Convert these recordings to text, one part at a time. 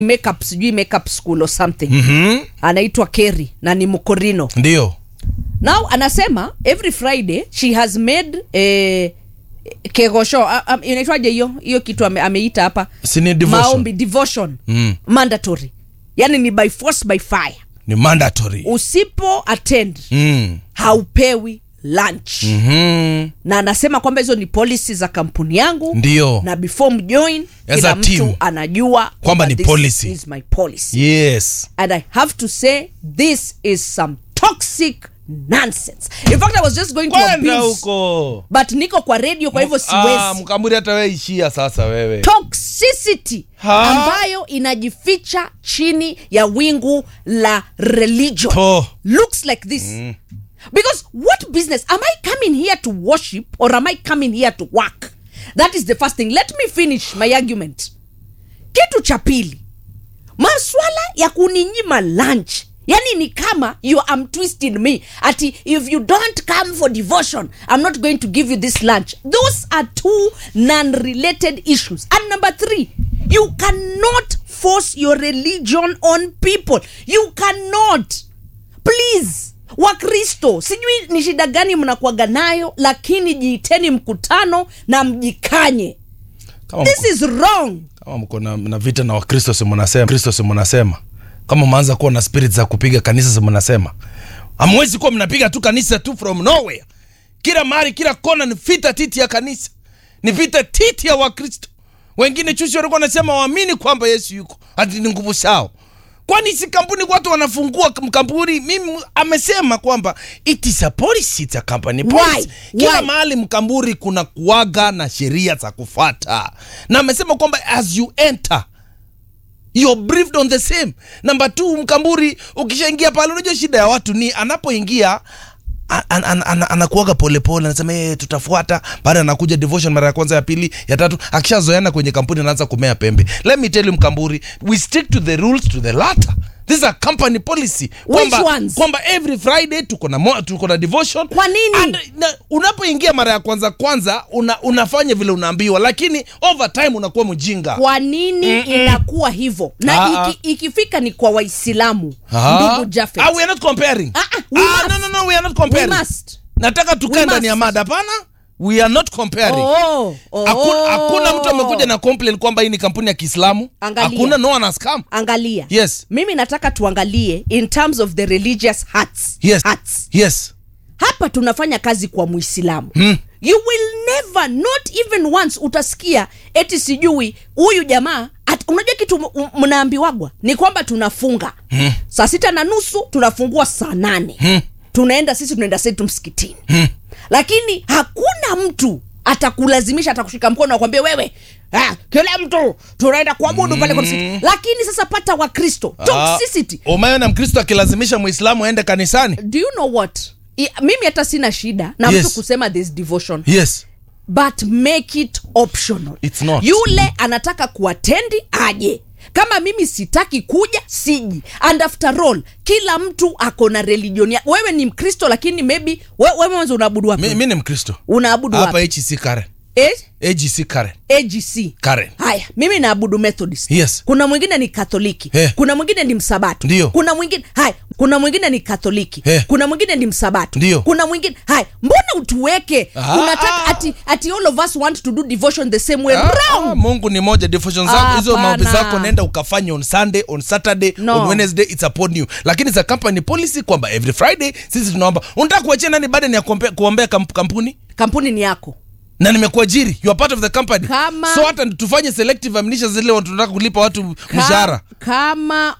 makeup sijui makeup school or something Mhm. anaitwa Kerry na ni mkorino ndio now anasema every friday she has made eh, kegosho ah, ah, inaitwaje hiyo hiyo kitu ame, ameita hapa Si ni devotion? maombi devotion Mm. mandatory yani ni by force by fire ni mandatory usipo attend mm. haupewi lunch Mhm. na anasema kwamba hizo ni policy za kampuni yangu Ndio. na before mjoin As kila a team. mtu anajua Kwamba ni this policy. is my policy yes and I have to say this is some toxic nonsense. In fact, I was just going to kwenda abuse, huko but niko kwa radio, kwa hivyo Ah, siwezi. mkamburi hata we ishia sasa wewe Toxicity Ha? ambayo inajificha chini ya wingu la religion To. looks like this. Because what business am I coming here to worship or am I coming here to work? That is the first thing. Let me finish my argument. Kitu cha pili, maswala ya kuninyima lunch yani ni kama you am twisting me ati if you don't come for devotion i'm not going to give you this lunch those are two non-related issues and number three you cannot force your religion on people you cannot please wakristo sijui ni shida gani mnakuaga nayo lakini jiiteni mkutano na mjikanye kama this mko, is wrong kama mko na, na vita na wakristo si mnasema kristo si mnasema kama mmeanza kuwa na spirit za kupiga kanisa si mnasema hamwezi kuwa mnapiga tu kanisa tu from nowhere kila mahali kila kona ni vita titi ya kanisa ni vita titi ya wakristo wengine chusi walikuwa wanasema waamini kwamba yesu yuko ati ni nguvu sao kwani si kampuni watu wanafungua k- kampuni mimi amesema kwamba it is a policy it's a company policy Why? kila Why? mahali mkamburi kuna kuaga na sheria za kufata na amesema kwamba as you enter you're briefed on the same number two mkamburi ukishaingia pale unajua shida ya watu ni anapoingia an- an- an- an- anakuaga polepole anasema hey, tutafuata baada anakuja devotion mara ya kwanza ya pili ya tatu akishazoeana kwenye kampuni anaanza kumea pembe let me tell you mkamburi we stick to the rules to the latter this is a company policy kwamba, ones? kwamba every friday tuko na mo- tuko na devotion Kwa nini? And, na, unapoingia mara ya kwanza kwanza una, unafanya vile unaambiwa lakini over time unakuwa mjinga kwa nini inakuwa hivyo na Ah, ah. iki, ikifika ni kwa waislamu Ah. ndugu Jafet. Ah, we are not comparing. Ah, ah, we Ah, must. no, no, no, we are not We comparing. must. nataka tukae We ndani ya must. mada hapana we are not comparing Oh, oh. Haku- hakuna mtu amekuja na complain kwamba hii ni kampuni ya kiislamu Angalia. hakuna no one has come angalia Yes. mimi nataka tuangalie in terms of the religious hearts. yes Hearts. yes hapa tunafanya kazi kwa muislamu Hmm. you will never not even once utasikia eti sijui huyu jamaa at, unajua kitu m- m- mnaambiwagwa ni kwamba tunafunga hmm. saa sita na nusu tunafungua saa nane Hmm. tunaenda sisi tunaenda setu msikitini hmm. lakini hakuna mtu atakulazimisha atakushika mkono akwambia wewe ah, kila mtu tunaenda kuabudu pale kwa msikiti lakini sasa pata wakristo toxicity Ah, umeona mkristo akilazimisha muislamu aende kanisani do you know what I, mimi hata sina shida na Yes. mtu kusema this devotion yes but make it optional It's not. yule anataka kuatendi aje kama mimi sitaki kuja siji and after all kila mtu ako na religion ya wewe ni mkristo lakini maybe we- wewe mwanzo unaabudu wapi mi, mi ni mkristo unaabudu hapa wapi hc karen eh? agc karen agc karen haya mimi naabudu methodist Yes. kuna mwingine ni katoliki Eh. kuna mwingine ni msabato Ndio. kuna mwingine haya kuna mwingine ni katoliki Eh. kuna mwingine ni msabato Ndio. kuna mwingine haya mbona utuweke Ah, unataka ah. ati, ati all of us want to do devotion the same way Ah, wrong ah, mungu ni moja devotion zako hizo Hapana. maombi zako nenda ukafanya on sunday on saturday No. on wednesday it's upon you lakini za company policy kwamba every friday sisi tunaomba unataka kuachia nani baada ya kuombea, kuombea kamp, kampuni kampuni ni yako na nimekuajiri you are part of the company Kama- so hata tufanye selective amnisha zile watu tunataka kulipa watu Ka- mshahara kama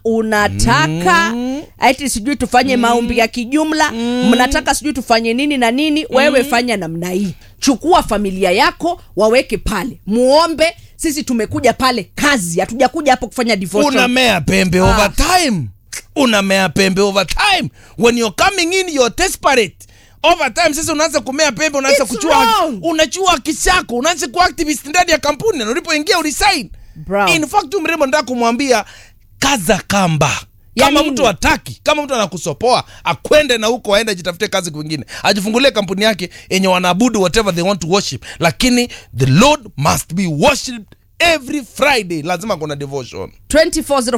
unataka ati sijui tufanye maombi ya kijumla mnataka sijui tufanye nini na nini wewe fanya namna hii chukua familia yako waweke pale muombe sisi tumekuja pale kazi hatujakuja hapo kufanya devotion unamea pembe Ah. over time unamea pembe over time when you're coming in you're desperate over time sasa unaanza kumea pembe unaanza It's kuchua wrong. unachua haki chako unaanza kuwa activist ndani ya kampuni na ulipoingia ulisign Bro. in fact huyu mrembo nataka kumwambia kaza kamba Ya kama nini? mtu hataki kama mtu anakusopoa akwende na huko aende ajitafute kazi kwingine ajifungulie kampuni yake yenye wanaabudu whatever they want to worship lakini the lord must be worshipped every friday lazima kuna devotion 24